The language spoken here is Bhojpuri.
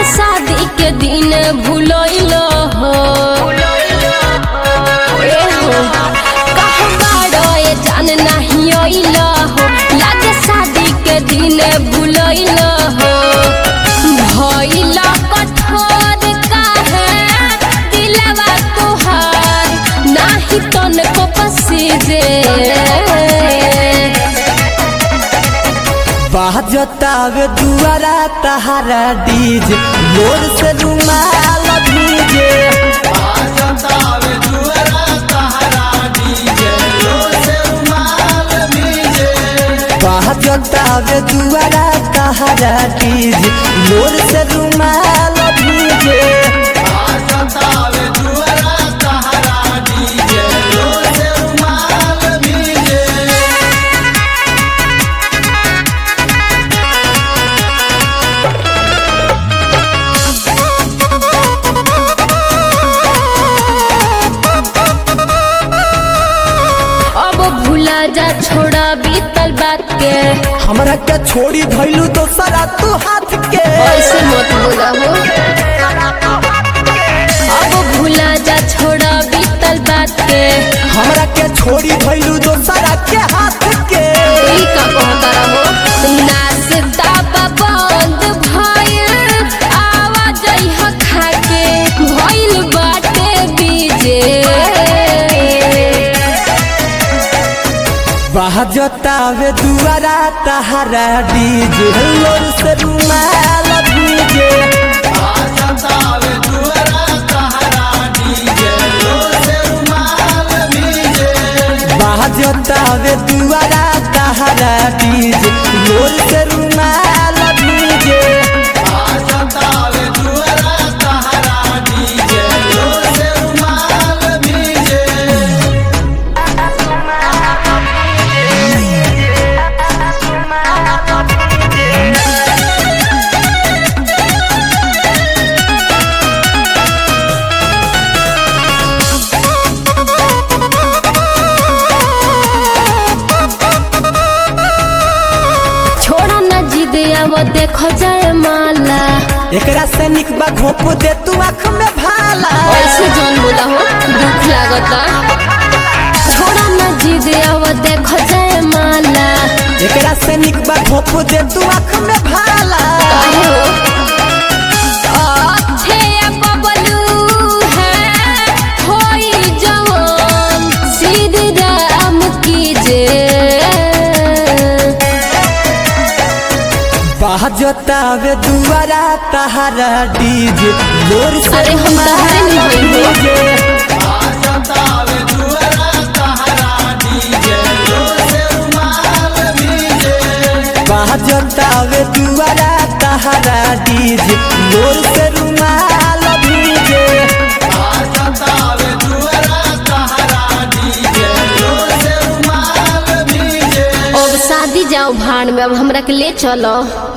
शादी के दिन भूलैल हो ए हो कहाँ बाड़ो ए जान नहीं अइल हो लागे शादी के दिन भूलैल हो भइल कठोर काहे दिलवा तोहार नाही तनको पसीजे बाजतावे दुआरा तहारा डीजे मोर से रुमाल भीजे बाजतावे दुआरा तहारा डीजे मोर से रुमाल भीजे अब भूला जा छोड़ा बीतल बात के हमरा के छोड़ी धैलू दोसरा तू हाथ के ऐसे मत बोला हो अब भूला जा छोड़ा बीतल बात के हमरा के छोड़ी धैलू दोसरा के हाथ के ई का कहता रहो नाश्ता बा बंद भइल आवाज ह खाके भइल बाटे बीजे बाजतावे दुआरा तहारा डीजे लोर से रुमाल भीजे बाजतावे दुआरा तहारा डीजे लोर से रुमाल भीजे छोड़ा ना जिद अब देखो जाए माला एकरा से निक बा घोप दे तू आँख में भाला ऐसे जौन बोला हो दुख लागता छोड़ा ना जिद अब देखो जाए माला एकरा से निक बा घोप दे तू आँख में भाला काहे हो अच्छे बबलू है होई जवान सीधी राम की जे बाजतावे दुआरा तहारा डीजे लोर से अरे हम तहरे नहीं होई हो। डीजे बाजतावे दुआरा तहारा डीजे लोर से रुमाल भीजे अब शादी जाओ भाड़ में अब हमरा के ले चलो